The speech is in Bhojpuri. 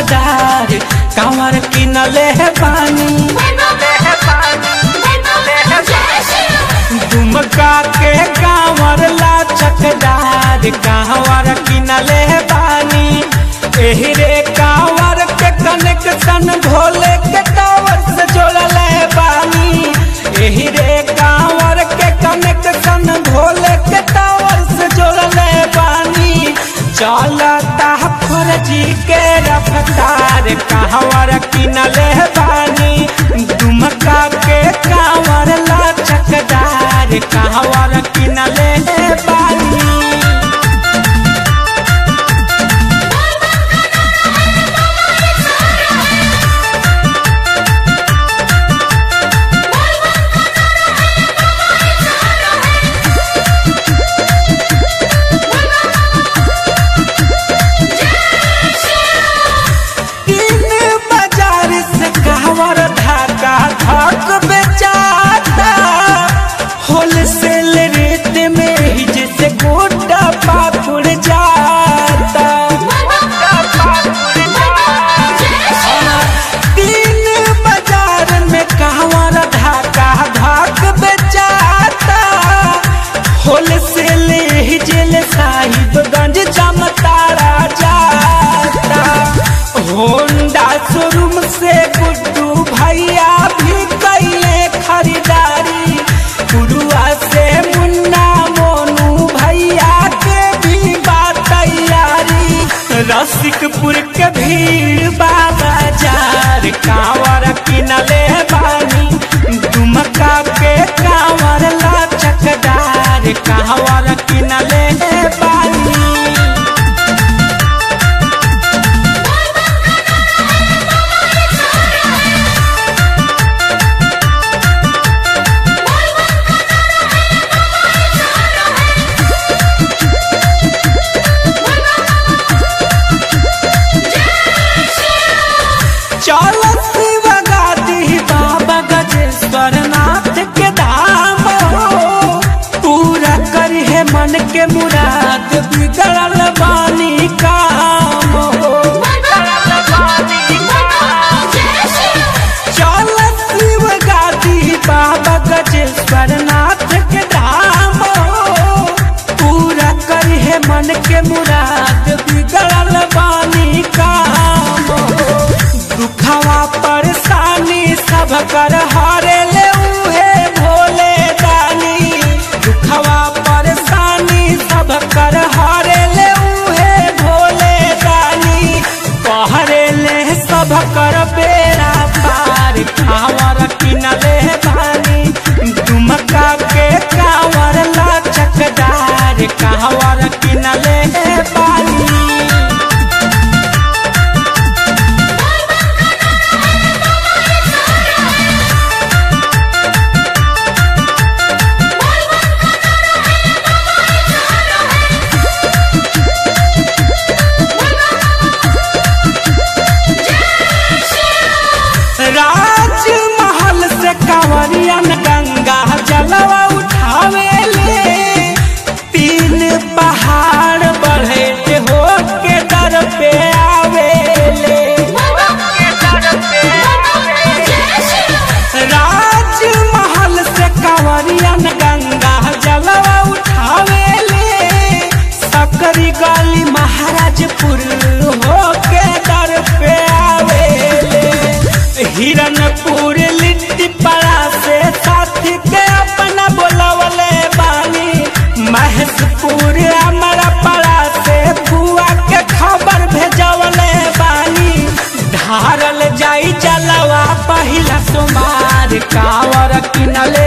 चकदार कांवर किनले बानी दुमका के कांवर ला चकदार कांवर किनले बानी एही रे कांवर के कनेक्शन भोले के टावर से जोड़ले बानी एही रे कांवर के कनेक्शन भोले के टावर से जोड़ले बानी चलता फौजी के रफ्तार कांवर किनले बानी दुमका के कांवर ला चकदार कांवर किनले बानी तीन बाजार से कहवर धागा धक बेचाता होलसेल रेट में ही जैसे गोटा पापुड़ जाता तीन बाजार में कहवर धागा धक बेचाता होलसेल ही जेल साहिबगंज जमतारा जाता होंडा शोरूम से गुड्डू भैया भी कैले खरीदारी गुरुआ से मुन्ना मोनू भैया के भी बात तैयारी रसिकपुर के भीड़ बाबा जार कांवर किनले बानी दुमका के कांवर ला चकदार कांवर किनले बानी चलत बगाती बाबा गजेश्वर नाथ के धाम हो पूरा करी है मन के मुराद बिगड़ल बानी काम हो चलत बगाती बाबा गजेश्वर नाथ के धाम हो पूरा करी है मन के मुराद बिगड़ल बानी काम हो दुखवा परेशानी सब कर हारे ले उहे भोले दानी दुखवा परेशानी सब कर हारे ले उहे भोले दानी कहरे ले सब कर बेड़ा पार कांवर किनले बानी दुमका के कांवर ला चकदार कांवर किनले बानी राजमहल से कांवरियन गंगा जलवा उठावे ले तीन पहाड़ बढ़े हो के दर पे आवे ले राजमहल से कांवरियन गंगा जलवा उठावे ले सकरी गली महाराजपुर हो के दर पे आवे ले हिरनपुर लिट्टी पड़ा से साथी के अपना बोलवले बानी महेशपुर हमारा पड़ा से बुआ के खबर भेजवले बानी धारल जाई जलवा पहिला सोमार कांवर किनले